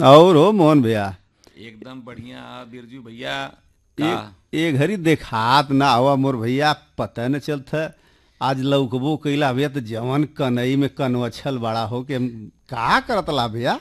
और हो मोहन भैया एकदम बढ़िया बिरजू भैया का ए ए घड़ी देखात ना हुआ मोर भैया पता न चलत आज लौकबो कैला भैया तो जवन कनई में कनवछल बड़ा हो के हम का करत ला भैया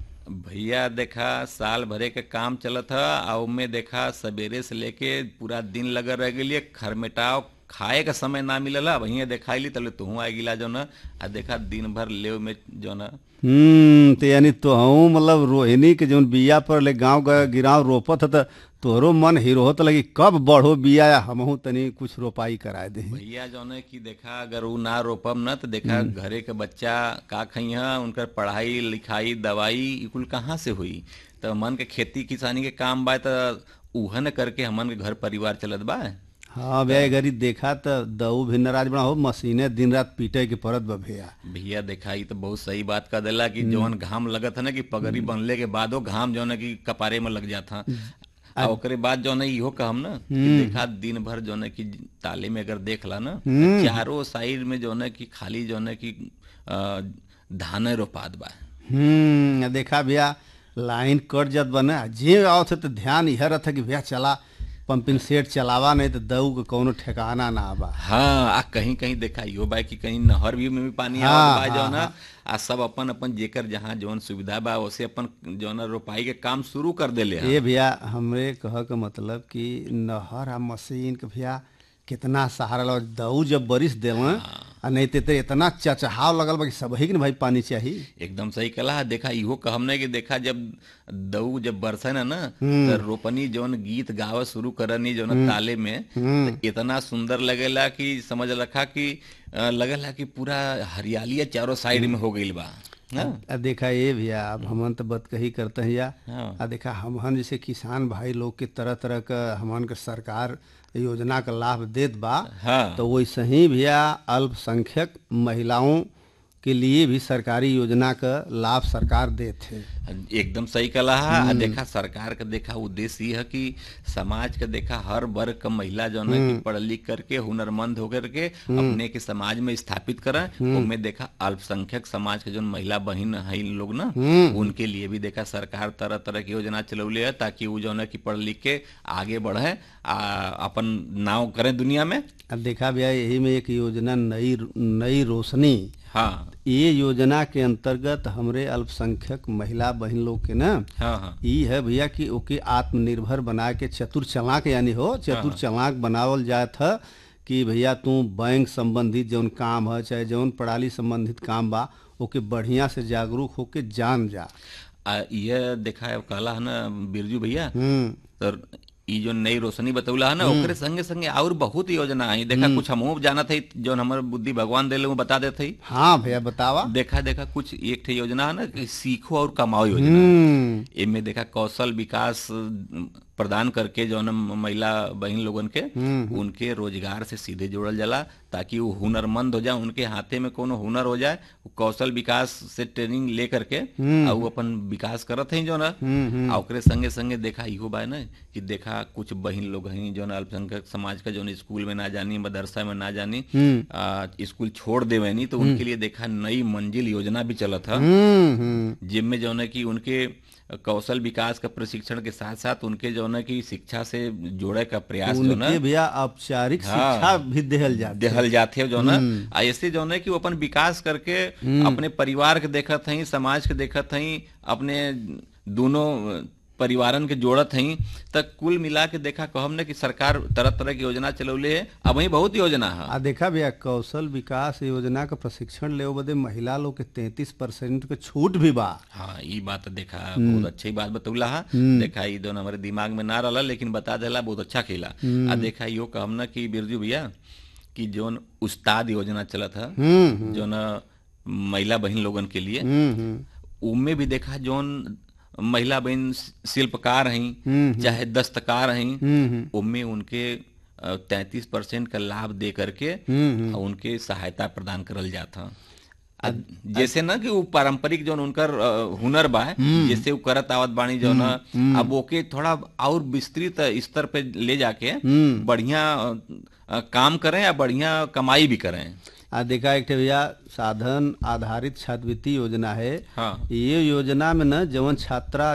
भैया देखा साल भरे के काम चलत ह आ उमे देखा सवेरे से लेके पूरा दिन लगल रह गेलिए खरमेटाव खाए का समय ना मिलला वहीं देखाइली तले तुहू आ गिला जो न आ देखा दिन भर लेव में जो न हम्म तो यानी तोहू मतलब रोहिणी के जौन बिया पर ले गांव गए गिराव रोपत ह त तोहरो मन हीरो होत लगी कब बढ़ो बिया या हमहू तनी कुछ रोपाई कराए दे भैया जो है कि देखा अगर उ ना रोपम न तो देखा घरे के बच्चा का खइहा उनकर पढ़ाई लिखाई दवाई ई कुल कहाँ से हुई तो मन के खेती किसानी के काम बा तो उहन करके हमन के घर परिवार चलत बा हाँ भैया ए घड़ी देखा त दऊ भी नाराज बना हो मशीने दिन रात पीटे के परत बा भैया भैया देखा ई तो बहुत सही बात कर देला कि जवन घाम लगत है ना कि पगड़ी बनले के बादो घाम जो है कि कपारे में लग जाता आ ओकरे बाद जो है इहो कहम ना कि देखा दिन भर जो है कि ताले में अगर देख ला ना तो चारों साइड में जो है कि खाली जो है कि अ, धाने रोपात बा हम्म देखा भैया लाइन कट जात बा ना जे आवत है तो ध्यान यह रहता कि भैया चला पंपिंग सेट चलावा नहीं तो दऊ के कोनो ठिकाना ना बा हाँ आ कहीं कहीं देखा इहो बा कि कहीं नहर भी में भी पानी हाँ, आवत बा हाँ, जो ना आ सब अपन अपन जेकर जहाँ जौन सुविधा बा ओसे अपन जो ना रोपाई के काम शुरू कर देले हैं ये भैया हमरे कह के मतलब कि नहर आ मशीन के भैया कितना सहारा लग दऊ जब बरिस देव आ नहीं ते तो इतना चचहाव लगल बा कि सबही के न भाई पानी चाहिए एकदम सही कला देखा इहो कहम ने कि देखा जब दऊ जब बरसे ना ना तो रोपनी जौन गीत गावे शुरू करनी जो ना ताले में तो इतना सुंदर लगेला कि समझ रखा कि अ, लगेला कि पूरा हरियाली चारों साइड में हो गईल बा हाँ? आ देखा ये भैया अब हमन तो बत कही करते हैं या हाँ। आ देखा हमहन जैसे किसान भाई लोग के तरह तरह का हमन के सरकार योजना का लाभ देत बा हाँ तो वैसे ही भैया अल्पसंख्यक महिलाओं के लिए भी सरकारी योजना का लाभ सरकार देत है एकदम सही कला है आ देखा सरकार का देखा उद्देश्य ये है कि समाज का देखा हर वर्ग का महिला जो है कि पढ़ लिख करके हुनरमंद होकर के अपने के समाज में स्थापित करें उनमें देखा अल्पसंख्यक समाज के जो महिला बहन है इन लोग ना उनके लिए भी देखा सरकार तरह तरह की योजना चलौले है ताकि वो जो है कि पढ़ लिख के आगे बढ़े आ अपन नाव करें दुनिया में अब देखा भैया यही में एक योजना नई नई रोशनी हाँ ये योजना के अंतर्गत हमरे अल्पसंख्यक महिला बहन लोग के ना हाँ हाँ ई है भैया कि ओके आत्मनिर्भर बना के चतुर चलाक यानी हो चतुर चलाक बनावल जात है कि भैया तू बैंक संबंधित जौन काम है चाहे जौन पढ़ाई संबंधित काम बा ओके बढ़िया से जागरूक होके जान जा आ ये देखा है कहला है ना बिरजू भैया हम्म तर ई जो नई रोशनी बतौला है ना ओकरे संगे संगे और बहुत योजना आई देखा कुछ हमहू जाना थे जो हमर बुद्धि भगवान देले वो बता देते ही हाँ भैया बतावा देखा देखा कुछ एक ठे योजना है ना कि सीखो और कमाओ योजना हम्म इनमें देखा कौशल विकास प्रदान करके जो न महिला बहन लोगन के उनके रोजगार से सीधे जोड़ल जाला ताकि वो हुनरमंद हो जाए उनके हाथे में कोनो हुनर हो जाए वो कौशल विकास से ट्रेनिंग ले करके आ वो अपन विकास करत हैं जो ना आ ओकरे संगे संगे देखा इहो बा ना कि देखा कुछ बहन लोग हैं जो ना अल्पसंख्यक समाज का जो न स्कूल में ना जानी मदरसा में ना जानी आ, स्कूल छोड़ देवे नहीं तो उनके लिए देखा नई मंजिल योजना भी चलत है हम्म हम्म जिनमें जो है कि उनके कौशल विकास का प्रशिक्षण के साथ साथ उनके जो है कि शिक्षा से जोड़े का प्रयास जो ना उनके भैया औपचारिक शिक्षा भी देहल जाती देहल जाते जो ना आ ऐसे जो है कि वो अपन विकास करके अपने परिवार के देखत हई समाज के देखत हई अपने दोनों परिवारन के जोड़त हई तक कुल मिला के देखा कहम ने कि सरकार तरह तरह की योजना चलौले है अब वही बहुत योजना है आ देखा भैया कौशल विकास योजना का प्रशिक्षण ले बदे महिला लोग के तैतीस परसेंट के छूट भी बा हाँ ये बात तो देखा बहुत अच्छी बात बतौला है देखा ये दोनों हमारे दिमाग में ना रहा लेकिन बता देला बहुत अच्छा खेला आ देखा यो कहम ना कि बिरजू भैया कि जोन उस्ताद योजना चलत है हम्म जो न महिला बहन लोगन के लिए हम्म हम्म उनमें भी देखा जोन महिला बहन शिल्पकार हैं चाहे दस्तकार हैं हम्म उनमें उनके तैतीस परसेंट का लाभ दे करके हम्म और उनके सहायता प्रदान करल जाता आ, जैसे ना कि वो पारंपरिक जो उनकर अ, हुनर बा जैसे वो करत आवत बाणी जो ना अब ओके थोड़ा और विस्तृत स्तर पे ले जाके बढ़िया अ, काम करें या बढ़िया कमाई भी करें आ देखा एक ठे भैया साधन आधारित छात्रवृत्ति योजना है हाँ ये योजना में न जवन छात्रा